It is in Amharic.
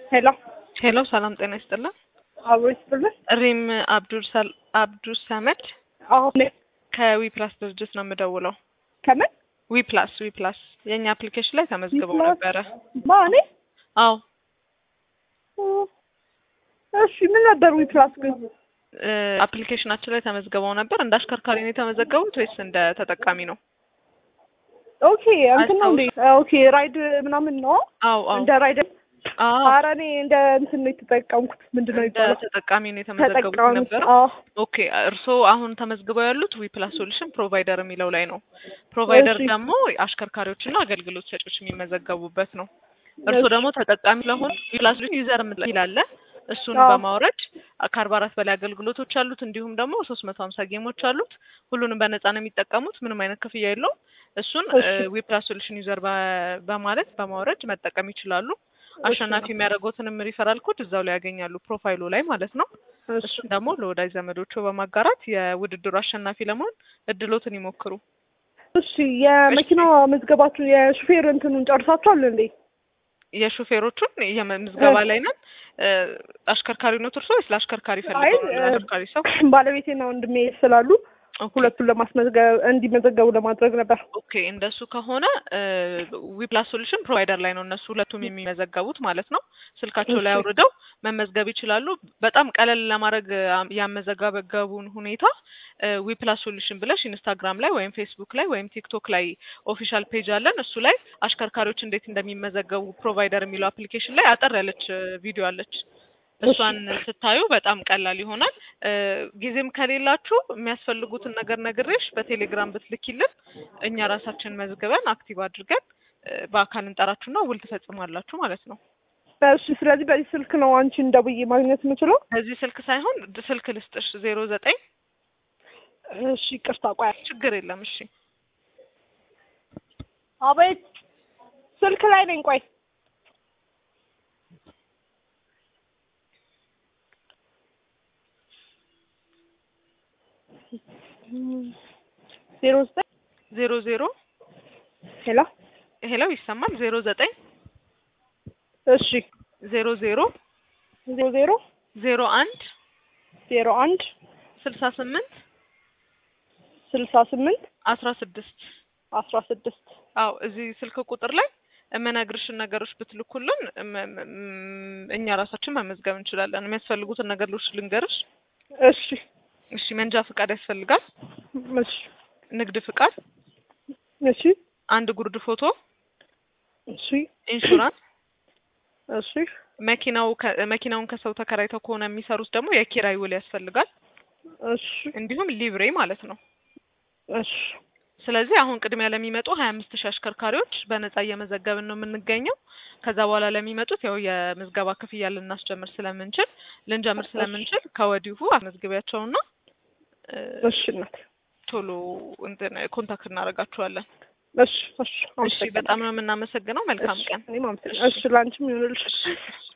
ሄሎ ሄሎ ሰላም ጤና ይስጥልን። አብሮ ይስጥልን። ሪም አብዱል ሰል አብዱል ሰመድ አሁን ከዊ ፕላስ ድርጅት ነው የምደውለው። ከምን ዊ ፕላስ ዊ ፕላስ የእኛ አፕሊኬሽን ላይ ተመዝግበው ዊፕላስ? ነበረ። ማኔ አዎ እሺ ምን ነበር ዊፕላስ ግን? እ አፕሊኬሽናችን ላይ ተመዝግበው ነበር። እንደ አሽከርካሪ ነው የተመዘገቡት ወይስ እንደ ተጠቃሚ ነው? ኦኬ እንትን ነው እንዴ? ኦኬ ራይድ ምናምን ነው አዎ አዎ እንደ ራይድ አዎ ኧረ እኔ እንደ እንትን ነው የተጠቀምኩት። ምንድን ነው እንደ የሚባለው? ተጠቃሚ ነው የተመዘገቡት ተጠቃሚ ነበረው። አዎ ኦኬ እርስዎ አሁን ተመዝግበው ያሉት ዊ ፕላስ ሶሉሽን ፕሮቫይደር የሚለው ላይ ነው። ፕሮቫይደር እሺ። ደግሞ አሽከርካሪዎችና አገልግሎት ሰጪዎች የሚመዘገቡበት ነው። እርስዎ ደግሞ ተጠቃሚ ለሆን ዊ ፕላስ ዩዘር የሚል አለ። እሱን አዎ። በማውረድ ከአርባ አራት በላይ አገልግሎቶች አሉት። እንዲሁም ደግሞ ሶስት መቶ ሀምሳ ጌሞች አሉት። ሁሉንም በነፃ ነው የሚጠቀሙት። ምንም አይነት ክፍያ የለውም። እሱን እሺ። ዊ ፕላስ ሶሉሽን ዩዘር በማለት በማውረድ መጠቀም ይችላሉ። አሸናፊ የሚያደርጉትንም ሪፈራል ኮድ እዛው ላይ ያገኛሉ፣ ፕሮፋይሉ ላይ ማለት ነው። እሺ እሱን ደግሞ ለወዳጅ ዘመዶቹ በማጋራት የውድድሩ አሸናፊ ለመሆን እድሎትን ይሞክሩ። እሺ የመኪና መዝገባችሁ የሹፌር እንትኑን ጨርሳችኋል እንዴ? የሾፌሮቹን የምዝገባ ላይ ነን። እ አሽከርካሪነት እርሶ ወይስ ለአሽከርካሪ ፈልገው ነው? አይ፣ ለአሽከርካሪ ሰው ባለቤቴና ወንድሜ ስላሉ ኦኬ። ሁለቱን ለማስመዝገብ እንዲመዘገቡ ለማድረግ ነበር። ኦኬ እንደሱ ከሆነ ዊፕላስ ሶሉሽን ፕሮቫይደር ላይ ነው እነሱ ሁለቱም የሚመዘገቡት ማለት ነው። ስልካቸው ላይ እሺ። አውርደው መመዝገብ ይችላሉ። በጣም ቀለል ለማድረግ አም- ያመዘጋገቡን ሁኔታ ዊፕላስ ሶሉሽን ብለሽ ኢንስታግራም ላይ ወይም ፌስቡክ ላይ ወይም ቲክቶክ ላይ ኦፊሻል ፔጅ አለን። እሱ ላይ አሽከርካሪዎች እንዴት እንደሚመዘገቡ ፕሮቫይደር የሚለው አፕሊኬሽን ላይ አጠር ያለች ቪዲዮ አለች። እሷን ስታዩ በጣም ቀላል ይሆናል። እ ጊዜም ከሌላችሁ የሚያስፈልጉትን ነገር ነግሬሽ በቴሌግራም ብትልኪልን እኛ ራሳችን መዝግበን አክቲቭ አድርገን እ በአካል እንጠራችሁና ውል ትፈጽማላችሁ ማለት ነው። እሺ ስለዚህ በዚህ ስልክ ነው አንቺን ደውዬ ማግኘት የምችለው? በዚህ ስልክ ሳይሆን ድ- ስልክ ልስጥሽ ዜሮ ዘጠኝ እሺ ይቅርታ ቆይ ችግር የለም እሺ አቤት ስልክ ላይ ነኝ ቆይ ዜሮ ዘጠኝ ዜሮ ዜሮ ሄሎ ሄለው ይሰማል ዜሮ ዘጠኝ እሺ ዜሮ ዜሮ ዜሮ ዜሮ ዜሮ አንድ ዜሮ አንድ ስልሳ ስምንት ስልሳ ስምንት አስራ ስድስት አስራ ስድስት አዎ እዚህ ስልክ ቁጥር ላይ የምነግርሽን ነገሮች ብትልኩልን እም- እም- እም- እኛ ራሳችን መመዝገብ እንችላለን። የሚያስፈልጉትን ነገሮች ልንገርሽ። እሺ እሺ መንጃ ፍቃድ ያስፈልጋል፣ እሺ ንግድ ፍቃድ፣ እሺ አንድ ጉርድ ፎቶ፣ እሺ ኢንሹራንስ፣ እሺ መኪናው ከ- መኪናውን ከሰው ተከራይተው ከሆነ የሚሰሩት ደግሞ የኪራይ ውል ያስፈልጋል። እሺ እንዲሁም ሊብሬ ማለት ነው። እሺ ስለዚህ አሁን ቅድሚያ ለሚመጡ ሀያ አምስት ሺህ አሽከርካሪዎች በነጻ እየመዘገብን ነው የምንገኘው። ከዛ በኋላ ለሚመጡት ያው የምዝገባ ክፍያ ልናስጀምር ስለምንችል ልንጀምር ስለምንችል ከወዲሁ አስመዝግቢያቸውና እ፣ እሺ እናት ቶሎ እንትን ኮንታክት እናደርጋችኋለን። እሺ እሺ እሺ በጣም ነው የምናመሰግነው። መልካም ቀን። እኔም አመሰግናለሁ። እሺ ላንቺም ይሁንልሽ። እሺ